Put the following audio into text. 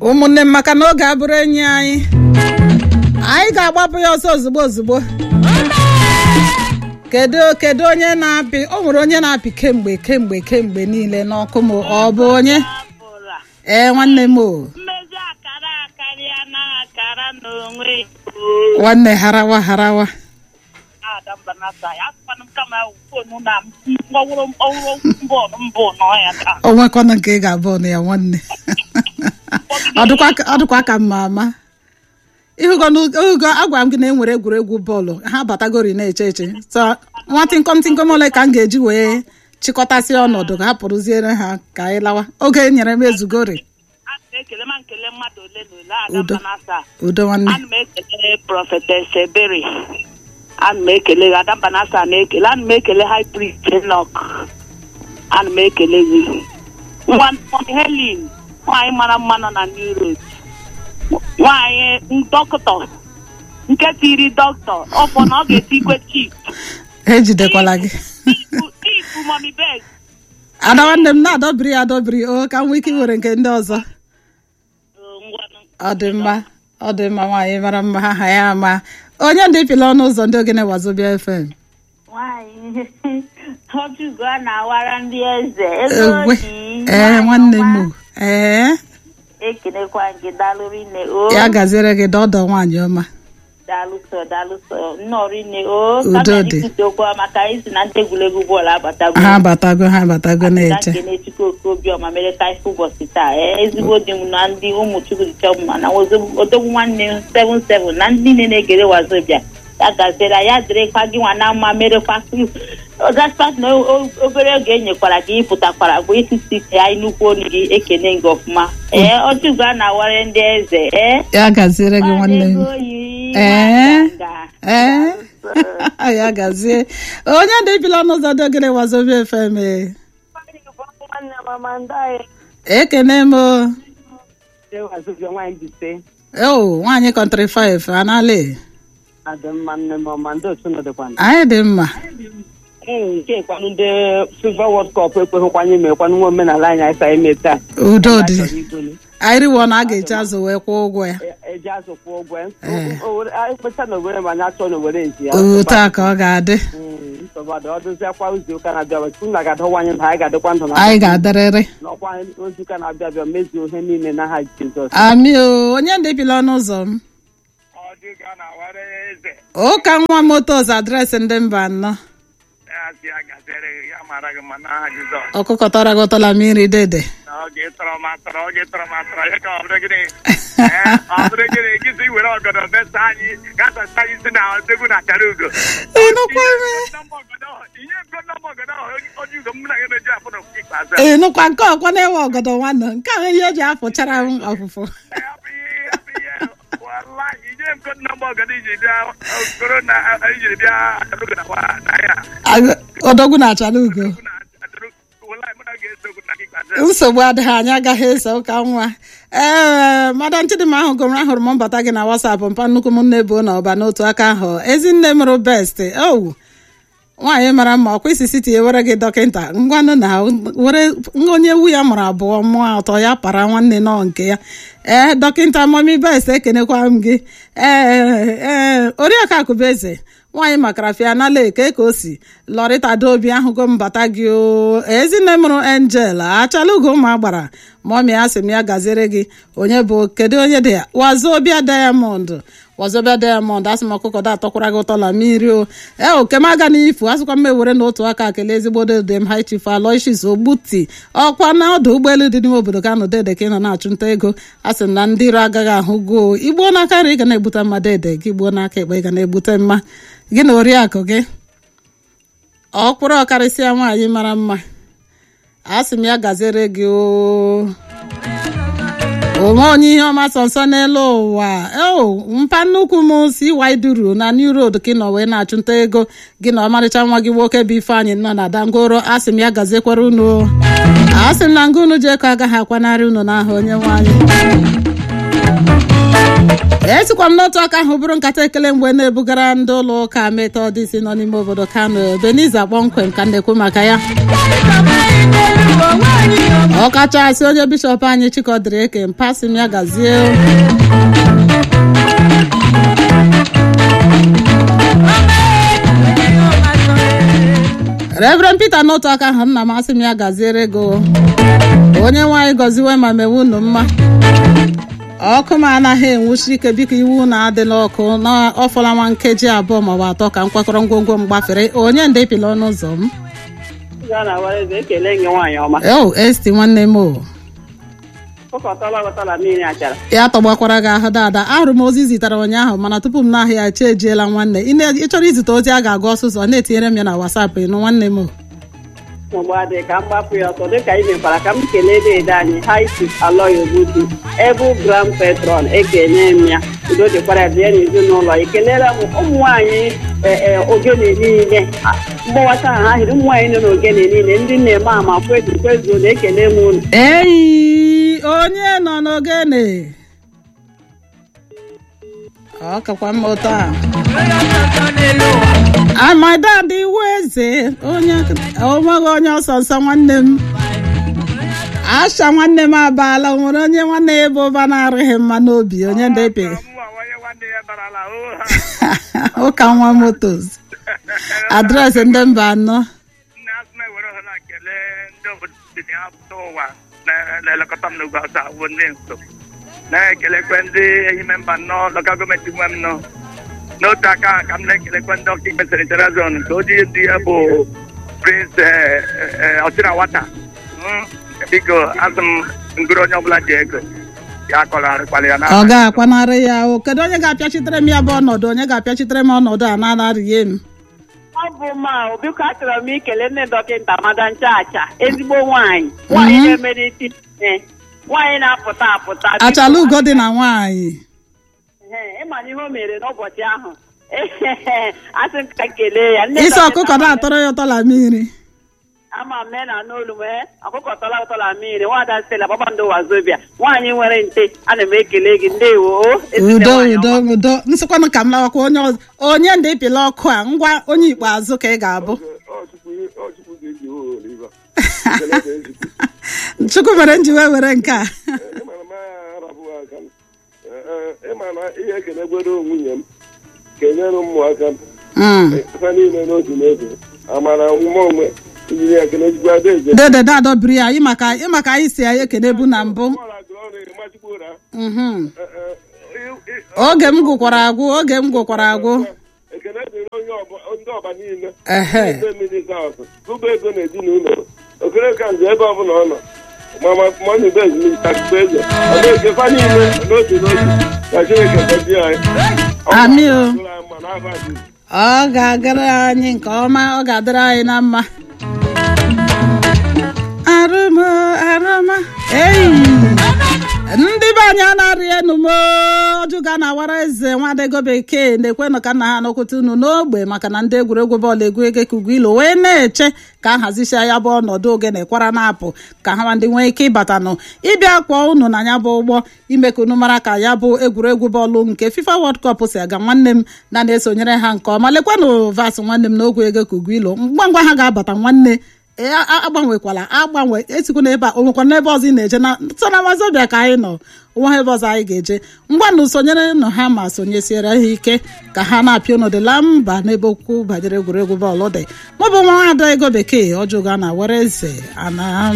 ụmụnne m maka na oge abụrụ enyi anyị anyị ga-agbapụ ya ọsọ ozugbo ozugbo kedu kedu onye na-apị o nwere onye na-apị kemgbe kemgbe kemgbe niile n'ọkụ m ọ bụ onye ọbụla ee nwanne m o mmezi akara akarịa na akara n'onwe nwanne harawa harawa ada mbanata ya akwanụ m kama fonu na mkpọwụrụ mkpọwụrụ mbọọlụ mbụ n'ọhịa taa o nwekwana nke ị ga-abụ ọnụ ya nwanne ọ dịkwa ka- ọ dịkwa ka mma ama ịhụgo n'oge agwara m gị na e nwere egwuregwu bọọlụ ha batagori na-eche eche so nwa tịnkọm tịnkọm ole ka m ga-eji wee chịkọtasị ọnọdụ ka ha pụrụziere ha ka anyị lawa oge e nyere m ezugori a na-ekele ma nkele mmadụ ole na ole ada Udo. mbanata udo nwanne ana m ekele prọfetes ebere ana m ekele gị ada mbanata na-ekele ana m ekele high priest enok ana m ekele gị nwa nwa helen nwaanyị mara mma nọ na new road nwaanyị dọkịta nke tiri dọkịta ọfọ na ọ ga-etikwe chif ejidekwala gị ifu mọmi beg ada nwanne m na-adọbiri ya adọbiri o ka m nwee ike iwere nke ndị ọzọ ọ dị mma ọ dị mma nwaanyị mara mma ha ha ya ama onye ndị pịla ọnụ ụzọ ndị ogene wazobia fm nwanyị ọjụgo a na-awara ndị eze ego egwe dị ee nwanne m o. ee ekenekwa gị dalụrụ nne o ya gaziere gị dọdọ nwaanyị ọma dalụsọ dalụsọ nnọrọ nne o Udo dị. kabikwute okwu maka anyị si na ndị egwuregwu bọọlụ abatago ha batago ha batago na na-eche nkene chukwu okobiọma mere ka ife ụbọchị taa ee, ezigbo di m na ndị ụmụ chukwu dịcha mma na ozo- odogwu nwanne m 77 na ndị niile na-egere wazobia ya gaziere ya dịrịkwa gị nwa na mma merekwa gaspat na o- o- obere oge enyekwara gị ịpụtakwara bụ isisi ya nnukwu onu gị ekene gị ọfụma ee ọchụgo a na-awara ndị eze ee ya gaziere gị nwanne m Nwadego yi, Ee. nwanganga. ee ya gazie onye ndị pịla ọnụ ụzọ ndị ogene wazobia fm ee. nwanne mama ndị anyị ekene m o ewazụbịa nwaanyị bite o nwaanyị kọntrị 5 anali adị mma nne m ọma ndị otu nọdịkwana anyị dị mma ee nke kwanụ ndị fifa wọld kọp ekweghịkwanye mekwanụ nwa omenala anyị anyị sa eme taa udo dị Chọrọ igolu. anyị riwo na a ga-eji azụ wee kwụọ ụgwọ ya E- eji azụ kwụọ ụgwọ ya. Ee. Owere- anyị kpesa na owere ma anyị achọ na owere nji ya otu a ka ọ ga-adị Mm, nsogbu adị. ọ dụziakwa izu ụka na-abịa abịa tupu na ga-adọwanye ndụ anyị ga-adịkwa ndụ na anyị ga-adịrịrị n'ọkwa ozu ụka na-abịa abịa mezuo ihe niile n'aha Jizọs amị o onye ndị pịla ọnụ ụzọ m ọdịga na-awara eze ụka nwa motos adreesị ndị mba anọ asị ya gazere ya mara gị ma n'aha Jizọs ọkụkọ tọrọ gị ụtọla mmiri dede na oge tọrọ m atọrọ oge tọrọ m atọrọ ya ka ọ bụrụ gịnị Ee, ọ bụrụ gịnị gịzi were ọgọdọ mesa anyị gasasa anyị si na odegwu na achara ugo ịnụkwa ime ihe ego nọmba ọgọdọ ahụ onye ugo m na ya na-eji afọ n'okwu ikpeazụ ịnụkwa nke ọkwa na-ewe ọgọdọ nwanne nke ahụ ihe eji afụchara m ọfụfụ Ya bụ ihe ya bụ ihe wallahi ihe ego nọmba ọgọdọ iji bịa okoro na ijiri bịa achara ugo na wa na ya Agụ- odogwu na-achara ugo na achara ugo wallahi mụ na ga-eso okwu na ikpeazụ nsogbu adịghị anyị agaghị eso ụka nwa ee madam chidimma ahụ gụrụ ahụrụ m mbata gị na wasapụ mpa nnukwu m nne bụ na ọba n'otu aka ahụ ezinne mụrụ best owu nwaanyị mara mma ọkwa isi siti ewere gị dọkịta ngwanụ na were onye ewu ya mụrụ abụọ mụọ atọ ya para nwanne nọ nke ya ee dọkịta mami best ekenekwa m gị ee ee oriakụ akụbeze nwaanyị makarafia na leke ka o si lọrịta dobi ahụgo mbata gị o ezinne mụrụ angel achala ugo ụmụ agbara mọmi a sị m ya gaziere gị onye bụ kedu onye dị ya wazobia diamond wazobia diamond asị m ọkụkọ da atọkwara gị ụtọ la mmiri o ee okem aga n'ifu asịkwa m ewere n'otu aka kelee ezigbo dede m high chief aloysius ogbuti ọkwa na ọdụ ụgbọelu dị n'ime obodo ka nọ dede ka ị nọ na-achụnta ego a sị m na ndị iro agaghị ahụ goo igbuo n'aka nri ị ga na-egbute mma dede gị gbuo n'aka ekpe ị ga na-egbute mma gị na oriakụ gị ọkwụrụ ọkarịsịa nwaanyị mara mma a sị m ya gaziere gị o onwe onye ihe ọma sọ nsọ n'elu ụwa o mpa nnukwu m si waiduru na new road ka ị nọ wee na-achụnta ego gị na ọmarịcha nwa gị nwoke bụ ifeanyị nọ na dangoro a sị m ya gaziekwara unu o. a sị m na nga unu ji eko agaghị akwanarị unu n'aha onye nwaanyị esikwa m n'otu aka ahụ bụrụ nkata ekele mgbe na-ebugara ndị ụlọ ụka metọdisi nọ n'ime obodo kano beniza kpọmkwem ka m na-ekwu maka ya ọkachasị onye bishọp anyị chikọdịrị eke mpasị m ya gazie reverend peter n'otu aka ahụ nna m asị m ya gaziere go onye nwaanyị gọziwe ma mewe unu mma ọkụ m anaghị enwuchi ike biko iwu na-adịla ọkụ na ọfọla nwa nkeji abụọ maọbụ atọ ka m kwakọrọ ngwongwo m gbafere onye ndepịla ọnụ ụzọ m gaa na wareze ekele gị nwaanyị ọma o esti nwanne m o ụkọtala ọgọtala mmiri achara ya tọgbakwara gị ahụ dada ahụrụ m ozi zitere ụnyaahụ mana tupu m n'ahịa ya chi ejiela nwanne ị na- ị chọrọ izite ozi a ga-agụ ọsụsọ na-etinyere m ya na wasapụ ịnụ nwanne m o mgbe adị ka m gbapụ ya ọtọ dịka ị mekwara ka m kelee deede anyị haisis aloy obudu ebu grand petron ekene m ya udo dịkwara ya bịa n'ezinụlọ ekelere m ụmụ nwaanyị ogene niile mgbawata ha ahịrị ụmụ nwaanyị nọ n'ogene niile ndị na-eme ama kwezu kwezuo na ekele m unu eyi onye nọ n'ogene ọ kakwa mma ụtọ a amadad iwu eze onye onweghị onye ọsọ nsọ nwanne m asha nwanne m abaala o nwere onye nwanne ya ebe ụba na-arụghị mma n'obi onye ndepe Mụnwa onye nwanne ya barala oha ụka nwa motos adreesị ndị mba anọ nne asụma ewere ohere a kelee ndị obodo dị ha pụta ụwa na- na-elekọta m n'ugwu ọzọ awụ ndị nso na-ekelekwe ndị ehime mba nnọọ lokal gọọmenti nwe m nọ n'otu aka ahụ ka m na-ekelekwe ndị ọka ikpe senitara zon nke oji ndị ya bụ prince ọchịna wata Mm, biko asị m ngụrụ onye ọbụla ji ego ya kọlarịkwala ya ọ n'aha ga-akwanarị ya o kedu onye ga-apịachitere m ya bụ ọnọdụ onye ga-apịachitere m ọnọdụ a na-anarịghị m ọ bụ ma biko achọrọ m ikele nne dọkịta mada nchacha ezigbo nwaanyị nwaanyị Mhm. na-emere isi ihe nwaanyị na-apụta apụta biko, achala ugo dị na nwaanyị Ee, ịma na ihe o mere n'ụbọchị ahụ asị m ka kelee ya Nne isi dọkịta ọkụkọ Amada- na-atọrọ ya ụtọ la mmiri ama m na n'olu m ee, ọkụkọ tọla ụtọla mmiri nwada stela kpakpando wazobia nwaanyị nwere nte ana m ekele gị ndewo o ezigbo udo nwaanyị udo ọma. udo nsịkwanụ ka m lawakwa onye ọzọ onye ndị ịpịla ọkụ a ngwa onye ikpeazụ ka ị ga-abụ chukwu mere m ji wee were nke a ịma na ihe ekelegwere nwunye m kenyere ụmụaka m Mm. ha niile n'otu n'otu amara nwa onwe ijiri ya kenejikwa adaeze dede dado biri ya ịmaka ịmaka anyị si ya ekene bụ na mbụ Mhm. oge m gụkwara agwụ oge m gụkwara agwụ ekene dịrị onye ọba- ndị ọba niile ehe ndị mmiri saụt tụba ego na-eji n'ụlọ okere ka nze ebe ọbụla ọ nọ mama mọnụ be ezumike akụkọ eze ọ na-ekefa niile n'otu n'otu ka chineke gọzie anyị Amị o. Ọ ga-adịrị anyị mma n'afa Jizọs. ọ ga-agara anyị nke ọma ọ ga-adịrị anyị na mma arụma arụma eyi ndị be anyị anarị enu m ọjụga na awara eze nwadego bekee na-ekwenụ ka nna ha nọkwute unu n'ogbe maka na ndị egwuregwu bọọlụ egwu ege ka ugwu ilo wee na-eche ka a hazichaa ya bụ ọnọdụ ogene kwara na-apụ ka ha ndị nwee ike ịbatanụ ịbịa kwọọ unu na ya bụ ụgbọ ime ka unu mara ka ya bụ egwuregwu bọọlụ nke fifa world cup si aga nwanne m na na-esonyere ha nke ọma lekwanụ vas nwanne m n'ogwe ego ka ugwu ilo ngwa ngwa ha ga-abata nwanne ee, a- a- agbanwekwala agbanwe esikwa n'ebe a o nwekwa n'ebe ọzọ ị na-eje na so na mazobia ka anyị nọ onwe ebe ọzọ anyị ga-eje ngwa na sonyere nụ ha ma sonyesiere ha ike ka ha na-apịa ụnụdịla mba n'ebe okwu banyere egwuregwu bọọlụ dị mụ bụ nwa ada ego bekee ọjọga na were eze ana